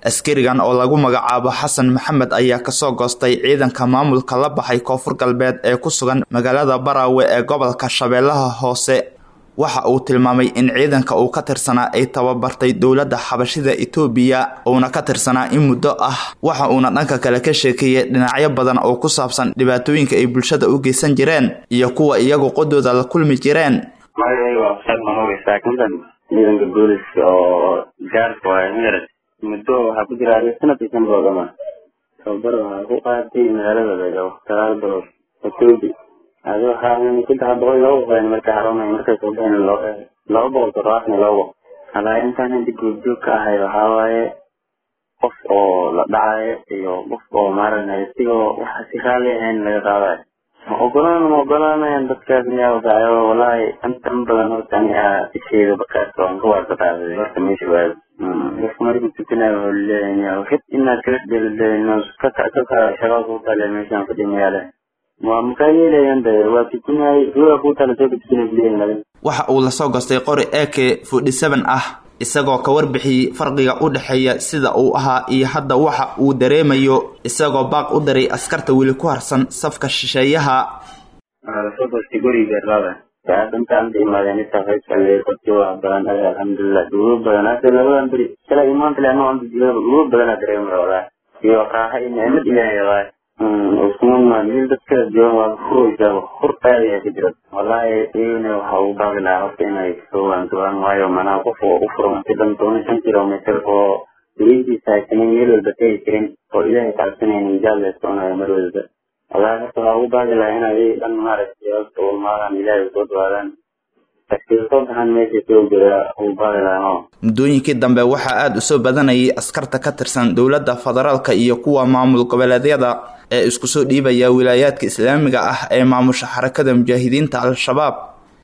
askarigan oo lagu magacaabo xasan maxamed ayaa kasoo goostay ciidanka maamulka la baxay koonfur galbeed ee ku sugan magaalada baraawe ee gobolka shabeellaha hoose waxa uu tilmaamay in ciidanka uu ka tirsanaa ay tababartay dowladda xabashida etoobiya uuna ka tirsanaa in muddo ah waxa uuna dhanka kale ka sheekeeyey dhinacyo badan oo ku saabsan dhibaatooyinka ay bulshada u geysan jireen iyo kuwa iyagu qodooda la kulmi jireen magacayga waa ustaad mahowe saakintan ciidanka booliska oo gaarka waay mered muddo waxaa ku jira adiga sanad iyo sanad oo dhama tababar waxaa ku qaatay magaalada beegaw sagaal bilood etoobi adi waxaa saddex boqol laba boqol marka xarunay markay soo baxeen laba boqol toddobaatan iyo laba boqol halaa intaan hadda goobjoog ka ahay waxaa waaye qof oo la dhacayo iyo qof oo maaragtay isigoo waxa si raali ahayn laga qaadayo ma ogolaan ma ogolaanayan dadkaas miyaa wadaayo wallaahi inta in badan horta ani aa isheeda bakaarka waan ka waarka qaaday horta meesha waado qofka markuu tukanayo wuxuu leeyahay xid inaad kala dheelaleeyin ka ka shaqaa kuu tale meeshaan fadhimayaale waa makaa yeelayan de waa tukanay ruuga kuu tale soo tukanay leeyahay waxa uu lasoo gostay qori eke forty seven ah isagoo ka warbixiyey farqiga u dhexeeya sida uu ahaa iyo hadda waxa uu dareemayo isagoo baaq u daray askarta weli ku harsan safka shisheeyaha lasoo gostay guriga beerlada saacadanta anta imaadeen inta qaybkale qorti waa badan ada alxamdulilah dugo badan hada labadan beri shala imaanta le anoo anta jilada dugo badanaa dareemaya walaa iyo raaxa iyo nicmad ilaahay waay uskumaa meel dadka joogan waa furaysaa hur aadaya ka jira wallaahi iyagana waxa ugu baaqi lahaa horta inay soo waantuwaan waayo manaha qof oo u furan si dhan toban shan kilomitr oo weligiisa haysanin meel walba tegi karin oo ilaahay kacabsanaynin jaal leeskoonayo mar walba wallaahi horta waxaa ugu baaqi lahaa inay dhan maaragtay horta ulmaadaan ilaahay soo dhawaadaan muddooyinkii dambe waxaa aada u soo badanayay askarta ka tirsan dowladda federaalka iyo kuwa maamul goboleedyada ee isku soo dhiibaya wilaayaadka islaamiga ah ee maamusha xarakada mujaahidiinta al-shabaab